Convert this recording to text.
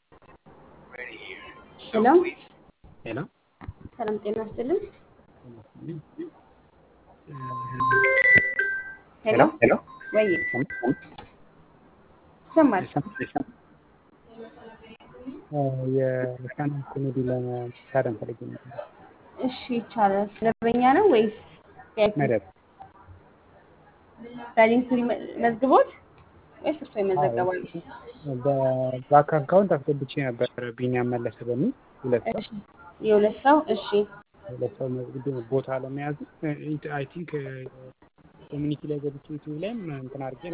ሄሎ ሄሎ ሰላም ጤና ይስጥልኝ። ሄሎ ሄሎ ወይ ይሰማል? የስታንዳፕ ኮሜዲ ለመታደም ፈልጌ ነበር። እሺ ይቻላል። መደበኛ ነው ወይስ መደብ በሊንክ መዝግቦት ወይስ እርሶ ይመዘገባሉ? በባንክ አካውንት አስገብቼ ነበር ቢኒያም መለሰ በሚል ሁለት ሰው እሺ የሁለት ሰው እሺ ሁለት ሰው መዝግቤ ቦታ ለመያዝ አይ ቲንክ ኮሚኒቲ ላይ ገብቼ ዩቲዩብ ላይም እንትን አድርጌ